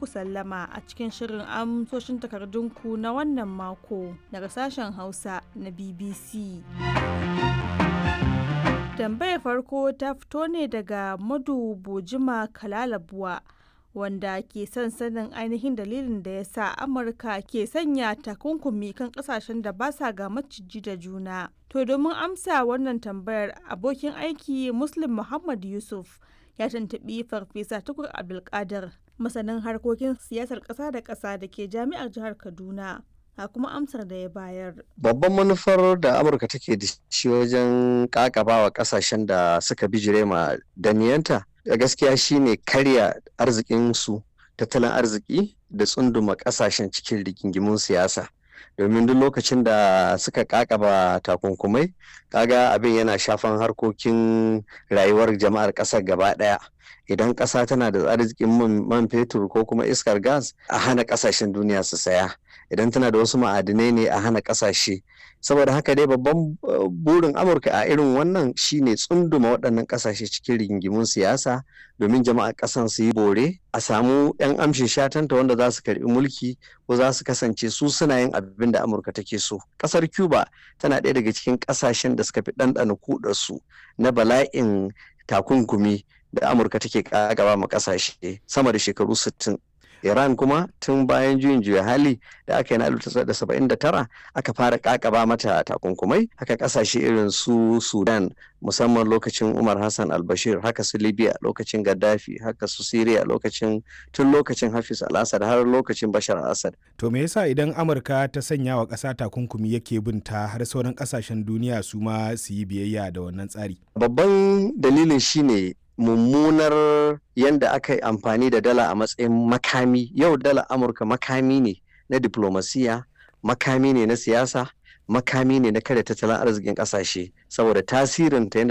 muku sallama a cikin shirin amsoshin takardunku na wannan mako daga sashen Hausa na BBC. Tambayar farko ta fito ne daga Madu Bojima Kalalabuwa wanda ke son sanin ainihin dalilin da ya sa Amurka ke sanya takunkumi kan kasashen da ba sa ga maciji da juna. To domin amsa wannan tambayar abokin aiki Muslim Muhammad Yusuf ya tuntuɓi Farfesa Tukur Abdulkadir masanin harkokin siyasar ƙasa da ƙasa da ke jami'ar jihar Kaduna. a kuma amsar da ya bayar. Babban manufar da Amurka take da shi wajen kakabawa kasashen da suka bijire ma daniyanta da gaskiya shine karya arzikinsu tattalin arziki da tsunduma kasashen cikin rigingimun siyasa. domin duk lokacin da suka kakaba takunkumai kaga abin yana shafan harkokin rayuwar jama'ar ƙasar gaba ɗaya idan ƙasa tana da arzikin man fetur ko kuma iskar gas a hana ƙasashen duniya su saya idan tana da wasu ma'adinai ne a hana ƙasashe saboda haka dai babban burin amurka a irin wannan shine tsunduma waɗannan ƙasashe cikin rigingimun siyasa domin jama'ar ƙasan su yi bore a samu 'yan amshin shatanta wanda za su karɓi mulki ko za su kasance su suna yin abin da amurka take so ƙasar cuba tana ɗaya daga cikin ƙasashen da suka fi ɗanɗana kuɗarsu na bala'in takunkumi da amurka take ƙagaba ma ƙasashe sama da shekaru 60 Iran kuma tun bayan juyin juya hali da aka yi na 1979 aka fara kakaba mata takunkumai haka kasashe irin su Sudan musamman lokacin Umar Hassan al-Bashir haka su Libya lokacin Gaddafi haka su Syria lokacin tun lokacin Hafiz al-Assad har lokacin Bashar al-Assad. To me yasa idan Amurka ta sanya wa ƙasa takunkumi yake binta har sauran ƙasashen duniya su ma su yi biyayya da wannan tsari? Babban dalilin shine mummunar yadda aka yi amfani da dala a matsayin makami yau dala amurka makami ne na diplomasiya makami ne na siyasa makami ne na kada tattalin arzikin kasashe saboda tasirin ta